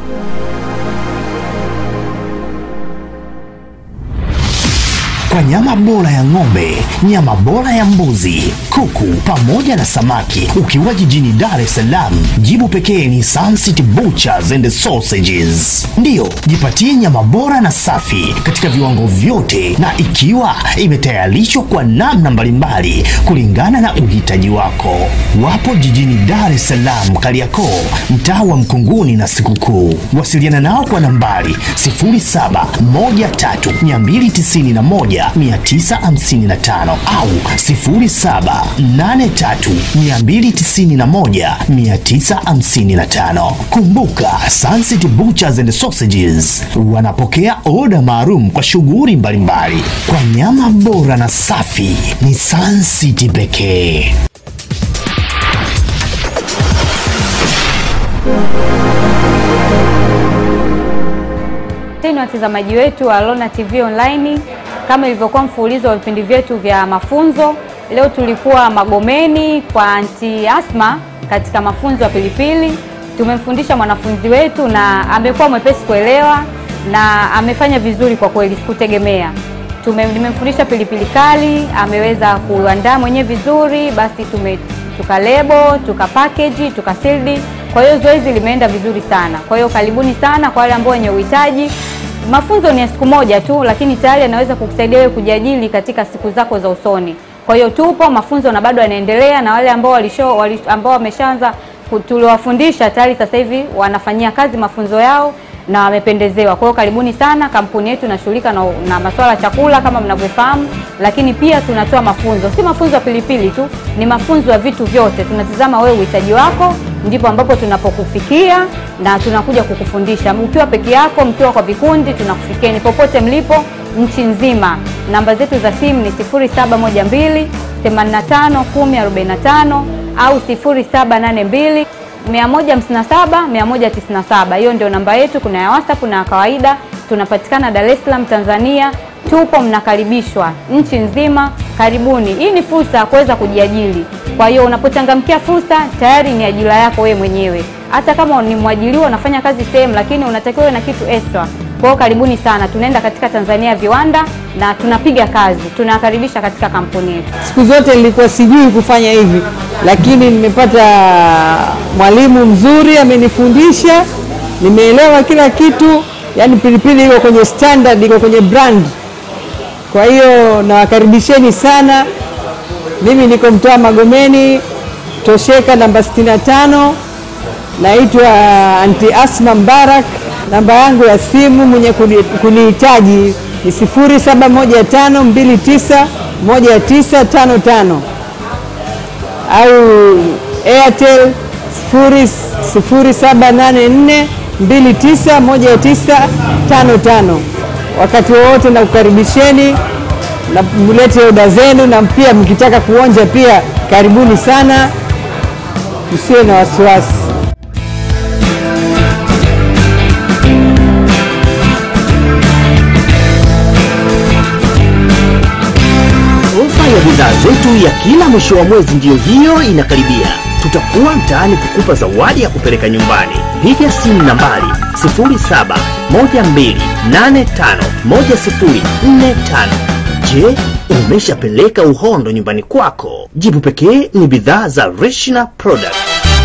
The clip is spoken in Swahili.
Kwa nyama bora ya ng'ombe, nyama bora ya mbuzi, kuku pamoja na samaki, ukiwa jijini Dar es Salaam, jibu pekee ni Sun City Butchers and Sausages. Ndiyo, jipatie nyama bora na safi katika viwango vyote, na ikiwa imetayarishwa kwa namna mbalimbali kulingana na uhitaji wako. Wapo jijini Dar es Salaam, Kariakoo, mtaa wa Mkunguni na Sikukuu. Wasiliana nao kwa nambari 0713 291 au 0783 291 Kumbuka, Sunset Butchers and Sausages wanapokea oda maalum kwa shughuli mbalimbali. Kwa nyama bora na safi ni Sunset pekee. Ni watazamaji wetu wa Lona TV Online, kama ilivyokuwa mfululizo wa vipindi vyetu vya mafunzo, leo tulikuwa Magomeni kwa anti Asma katika mafunzo ya pilipili. Tumemfundisha mwanafunzi wetu na amekuwa mwepesi kuelewa na amefanya vizuri kwa kweli, sikutegemea. Tume- Nimemfundisha pilipili kali, ameweza kuandaa mwenyewe vizuri, basi tume tukalebo tukapakeji tukasildi. Kwa hiyo zoezi limeenda vizuri sana. Kwa hiyo karibuni sana kwa wale ambao wenye uhitaji. Mafunzo ni ya siku moja tu, lakini tayari anaweza kukusaidia wewe kujiajiri katika siku zako za usoni. Kwa hiyo tupo mafunzo na bado yanaendelea, na wale ambao walisho, wali, ambao wameshaanza ku- tuliwafundisha tayari sasa hivi wanafanyia kazi mafunzo yao na wamependezewa. Kwa hiyo karibuni sana. Kampuni yetu inashughulika na, na masuala ya chakula kama mnavyofahamu, lakini pia tunatoa mafunzo, si mafunzo ya pilipili tu, ni mafunzo ya vitu vyote. Tunatizama wewe uhitaji wako, ndipo ambapo tunapokufikia na tunakuja kukufundisha. Ukiwa peke yako, mkiwa kwa vikundi, tunakufikieni popote mlipo nchi nzima. Namba zetu za simu ni 0712 85 1045 au 0782 157 197. Hiyo ndio namba yetu. Kuna ya WhatsApp na ya kawaida. Tunapatikana Dar es Salaam, Tanzania. Tupo, mnakaribishwa nchi nzima. Karibuni. Hii ni fursa ya kuweza kujiajiri. Kwa hiyo unapochangamkia fursa, tayari ni ajira yako wewe mwenyewe. Hata kama ni mwajiriwa unafanya kazi sehemu, lakini unatakiwa uwe na kitu extra. Kwa hiyo karibuni sana. Tunaenda katika Tanzania ya viwanda na tunapiga kazi. Tunawakaribisha katika kampuni yetu. Siku zote nilikuwa sijui kufanya hivi, lakini nimepata mwalimu mzuri amenifundisha, nimeelewa kila kitu. Yani pilipili iko kwenye standard, iko kwenye brand. Kwa hiyo nawakaribisheni sana. Mimi niko mtaa Magomeni, Tosheka namba 65. Naitwa Anti Asma Mbarak. Namba yangu ya simu mwenye kuni- kunihitaji ni 0715291955 au Airtel 0784291955. Wakati wowote na kukaribisheni na mlete oda zenu, na pia mkitaka kuonja pia karibuni sana, msiwe na wasiwasi. Ofa ya bidhaa zetu ya kila mwisho wa mwezi ndiyo hiyo inakaribia. Tutakuwa mtaani kukupa zawadi ya kupeleka nyumbani. Piga simu nambari 0712851045. Je, umeshapeleka uhondo nyumbani kwako? Jibu pekee ni bidhaa za Reshina Products.